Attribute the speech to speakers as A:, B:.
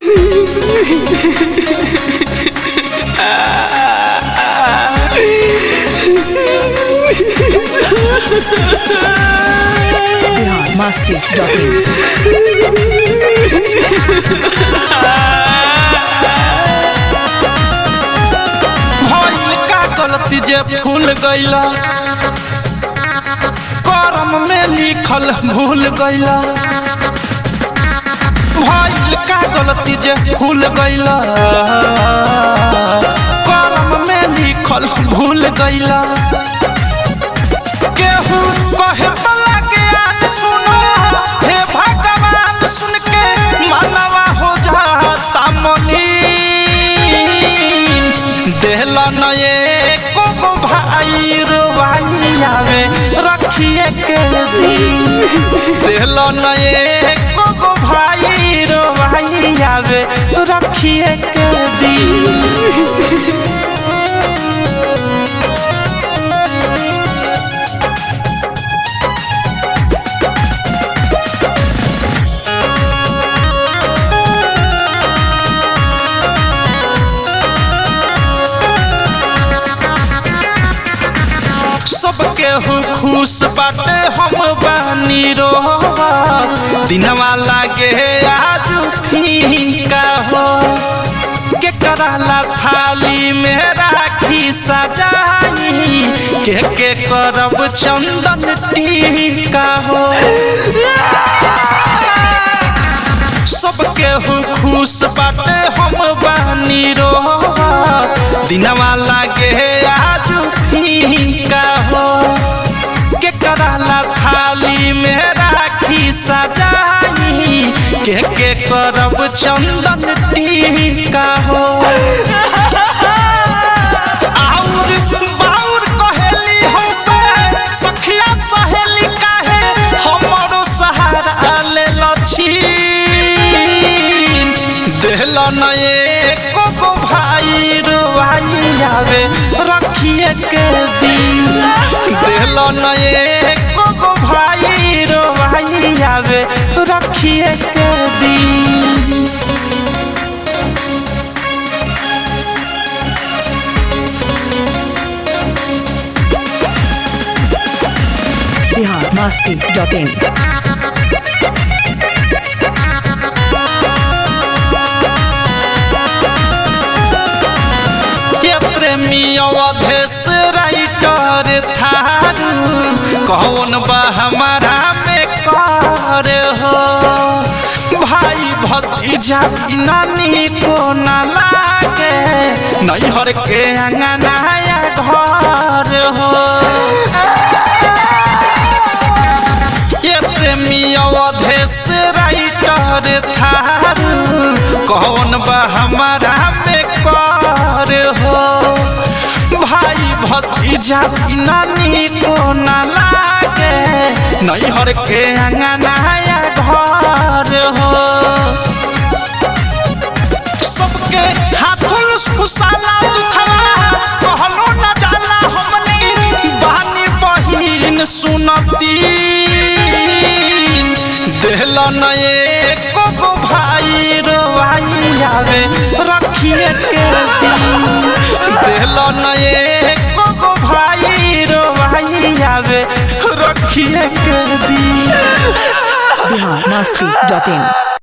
A: Bihar Masti dot in
B: भइल का गलती जे भूल गईला करम में लिखल भूल गईला भइल का गलती जे भूल गईला करम में लिखल भूल गईला केहू कहे तो लागे आज सुनो हे भगवान सुन के मानवा हो जाता मलिन देहला नये को भाई रुवाई आवे रखिए के दिन देहला नये को भाई रुवाई आवे रखिए के दिन सबके हु खुश बाटे हम बानी रोवा दिनवा लागे आज फीका हो के कराला थाली में राखी सजाई के के करब चंदन टीका हो सबके हु खुश बाटे हम बानी रोवा दिनवा लागे आज फीका हो के कराला थाली में राखी सजाई के के करब चंदन टीका हो आउर बाउर कहेली हमसे सखिया सहेली काहे हमरो सहारा ले लछी देहल नये को को भाई रुवाई आवे रखिए के दिन देहल नये को को भाई रुवाई आवे रखिए के दिन
A: बिहार मस्ती डॉट इन
B: ये प्रेमी अवधेश राइटर थारू कौन बा हमारा में कर हो भाई भतीजा नानी को न लागे नैहर के अंगनाया घर हो ये प्रेमी अवधेश राइटर थारू कौन बा हमारा में कर हो भाई भतीजा नानी को न लागे नैहर के अंगनाया घर हो सबके हाथुल फुसाला दुखवा कहलो न जाला हमनी बानी बहिन सुनती देहल नये को को भाई रोवाई आवे रखिए के दिन देहल नये को को भाई रोवाई आवे रखिए के दिन
A: बिहार मस्ती डॉट इन